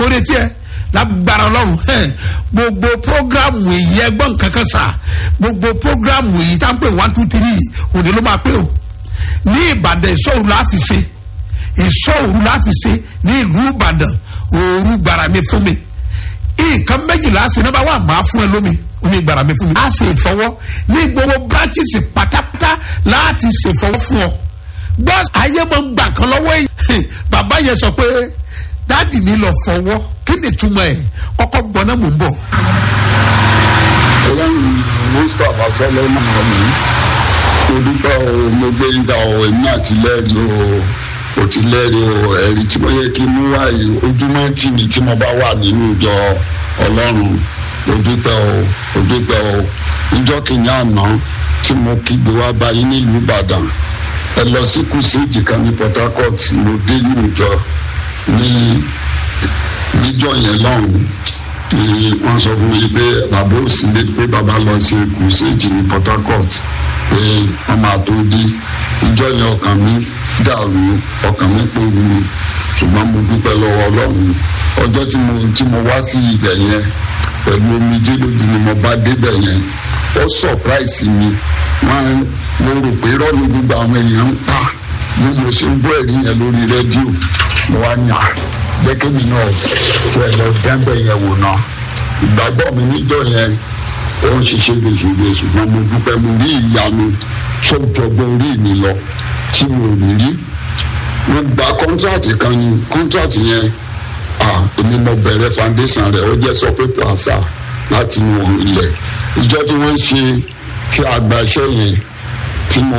ó retí ẹ lágbára ọlọ́run hẹ́n gbogbo programu èyí ẹgbọ́n kankan sà gbogbo programu èyí tá n pè one two three òní ló máa pé o ní ìbàdàn ìṣòro la fi ṣe ìṣòro la fi ṣe ní ìlú ìbàdàn òru gbàrà mi fún mi nǹkan méjìlá ṣe náà bá wà máa fún ẹ lómi omi gbàrà mi fún mi. a ṣe ìfọwọ́ ní gbogbo branches pátápátá láti ṣèfọwọ́ fún ọ gbọ́ ayé máa ń gbà kan lọ́wọ́ yìí bàbá yẹn sọ pé dáàdì mi lọ fọwọ́ kí ni túmọ̀ ẹ̀ kọ́kọ́ gbọ́ náà mò ń bọ̀. ọlọ́run mustapha sọlọ́mọ mi mo dúpẹ́ o mo gbé nígbà o èmi àti lẹ́rìí o o ti lẹ́rìí o ẹ̀rí tí mo yẹ kí mú wáyé ojúmọ́ tì mí tí mo bá wà nínú ìjọ ọlọ́run mo dúpẹ́ o mo dúpẹ́ o ìjọ kìíní àná tí mo kígbe wá báyìí nílùú ìbàdàn ẹ lọ sí kùsìjì kan ní port harcourt mo dé ní ìjọ ní níjọ yẹn lọ́hùn ni wọ́n sọ fún mi pé bàbá òsínlẹ̀ pé bàbá lọ sí kùsìjì ní port harcourt pé wọ́n máa tó dé ìjọ yẹn ọkàn mi dàrú ọkàn mi pòrú ṣùgbọ́n mo dúpẹ́ lọ́wọ́ ọlọ́run ọjọ́ tí mo tí mo wá sí ibẹ̀ yẹn pẹ̀lú omijé lójú ni mo bá débẹ̀ yẹn ó sọ̀práìsì mi wọ́n mo rò pé rọ́ọ̀nù gbogbo àwọn èèyàn ń pa bí mo ṣe ń gbọ́ ẹ̀rí yẹn lórí rédíò mo wá ní à jẹ́ kémi náà tí ẹ lọ dẹ́ńbẹ̀ yẹn wò náà ìgbàgbọ́ mi níjọ́ yẹn ó ń ṣiṣẹ́ gbèsègbè ṣùgbọ́n mo dúpẹ́ mo rí ìyanu tó jọgbọ́n orí mi lọ tí mo rí rí mo gba kọ́ńtíráàtì kan ní kọ́ńtíráàtì yẹn ah èmi mo bẹ̀rẹ̀ foundation rẹ̀ ó jẹ́ sọpé plaza láti inú ilẹ̀ ìjọ tí wọ́n ń ṣe tí a gba iṣẹ́ yẹn tí mo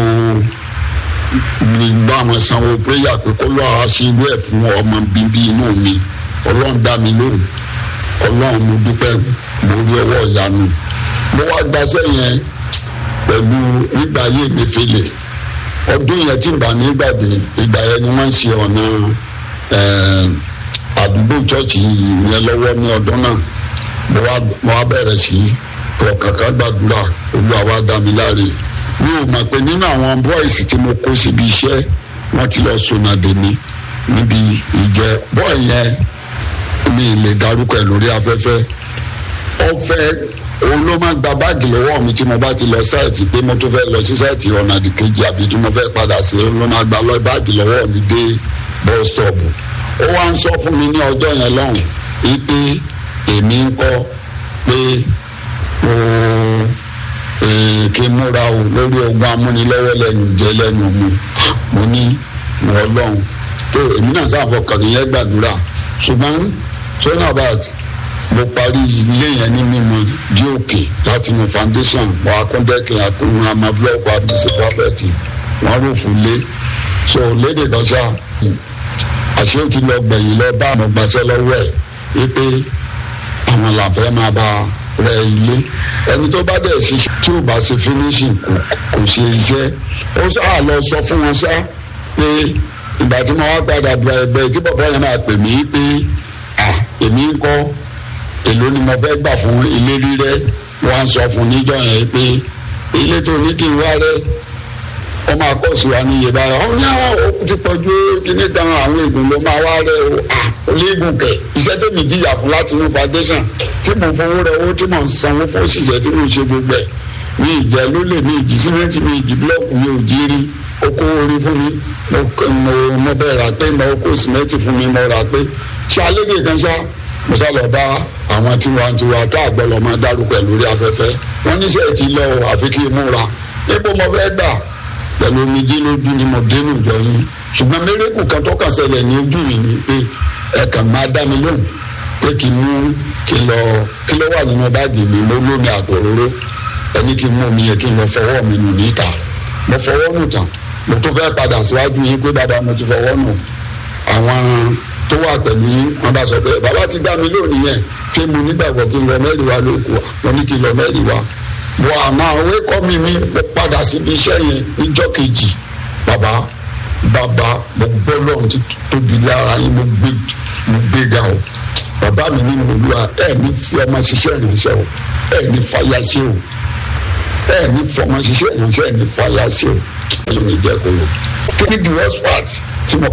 bá wọn sanwó prayer pé kó lọ́ọ́ ṣe irú ẹ̀ fún ọmọ bíbí inú mi ọlọ́run dá mi lóhùn ọlọ́run mo dúpẹ́ mo rí ọwọ́ ìyanu mo wá gbaṣẹ́ yẹn pẹ̀lú nígbà ayé mi fèlè ọdún yẹn tí n bá ní gbàgbé ìgbà yẹn ni wọ́n ń ṣe ọ̀nà àdúgbò chọ́ọ̀chì yẹn lọ́wọ́ ní ọdún náà mo wá bẹ̀rẹ̀ sí ọ̀kàkà gbàdúrà olúwa wá dá mi láre mi ò mọ̀ pé nínú àwọn bọ́ìsì tí mo kó síbi iṣẹ́ wọ́n ti lọ sonade mi níbi ìjẹ bọ́ọ̀ yẹn mi lè darúkọ ẹ̀ lórí afẹ́fẹ́ ọ̀fẹ́ òun ló máa gba báàgì lọ́wọ́ mi tí mo bá ti lọ sáìtì pé mo tún fẹ́ lọ sí sáìtì ọ̀nà àdìkejì àbí tí mo fẹ́ padà sí òun ló máa gba lọ báàgì lọ́wọ́ mi dé bus stop ó wá ń sọ fún mi ní ọjọ́ yẹn lọ́hùn wípé èmi ń kọ́ pé mo kí n múra o lórí ogun amúnilọ́wọ́ lẹ́nu jẹ́ lẹ́nu mu mo ní wọ́n lọ́hùn tó èmi náà sáfọ̀ kàní yẹn gbàdúrà ṣùgbọ́n tónà bàt mo parí ilé yẹn ní mímọ dí òkè láti mú foundation wọ akúndẹ́kẹ̀ akúnú àmọ́ búlọ́ọ̀kù àti sèpáfẹ́tì wọ́n rò fún lé so lédè dọ́ṣà àṣé ó ti lọ gbẹ̀yìn lọ bá àwọn gbaṣẹ́ lọ́wọ́ ẹ̀ wípé àwọn làfẹ́ máa bá rẹ ilé ẹni tó bá dẹ̀ ṣiṣẹ́ tí ò bá ṣe finishing kò kò ṣe iṣẹ́ ó sáà lọ sọ fún wọn sá pé ìgbà tí mo wá padà bẹ ẹgbẹ́ tí bàbá yẹn máa pè mí pé à èmi ń kọ́ èló ni mo fẹ́ gbà fún ilé rírẹ́ wọ́n á sọ fún níjọ́ yẹn pé ilé tó ní kí n wá rẹ́ wọ́n máa kọ́ sí wa ní iye báyọ̀ ọ́n ní àwọn òkú ti pọ̀jù kíní kan àwọn ègùn ló máa wá rẹ̀ o à olóògùn kẹ̀ iṣẹ́ tèmi jìyà fún láti inú foundation tí mo fowó rẹ̀ owó tí mo ń sanwó fún òṣìṣẹ́ tí mo ń ṣe gbogbo ẹ̀ mi ìjẹ́ ló lè mi ìjì símẹ́ǹtì mi ìjì búlọ́ọ̀kù mi ò jí rí oko orí fún mi mo mo bẹ́ẹ̀ rà pé mo kó símẹ́ǹtì fún mi mo rà pé ṣálédè kan ṣá mo sá lọ bá àwọn tiwantiwa tá àgbọ̀lọ̀ máa dárúkọ lórí afẹ́fẹ́ wọ́n níṣẹ́ ti lọ àfi kí n múra níbo mo fẹ́ gbà pẹ̀lú omijé lójú ni mo dénú ìjọ yín ṣùgbọ́n mérekù kan tó kàn ṣẹlẹ̀ ní ojú mi ni pé ẹ̀kan máa dá mi lóhùn pé kí n mú kí n lọ kí ló wà nínú báàgì mi mo lómi àtòróró ẹni kí n mú omi yẹn kí n lọ fọwọ́ mi nù níta mo fọwọ́ nù tán mo tún fẹ́ padà síwájú yín pé bàbá mo ti fọwọ́ nù àwọn tó wà pẹ̀lú yín wọ́n bá sọ pé bàbá ti dá mi lónìí yẹn pé mo nígbàgbọ́ kí n lọ mẹ́rin wa lóko mo ní kí n lọ mẹ́rin wa wọ àmọ́ àwọn ẹ̀kọ́ mi mi mo padà síbi iṣẹ́ yẹn níjọ́ kejì bàbá bàbá mo gbọ́ lọ́run ti tóbi lára yín mo gbé mo gbé ga o bàbá mi nínú olúwa ẹ̀ ní fi ọmọ ṣiṣẹ́ ìrìnsẹ̀ o ẹ̀ ní fàyà ṣe o ẹ̀ ní fọmọ ṣiṣẹ́ ìrìnsẹ̀ ẹ̀ ní fàyà ṣe o ẹ̀ ní jẹ́ kó o kí ni the worst part tí mo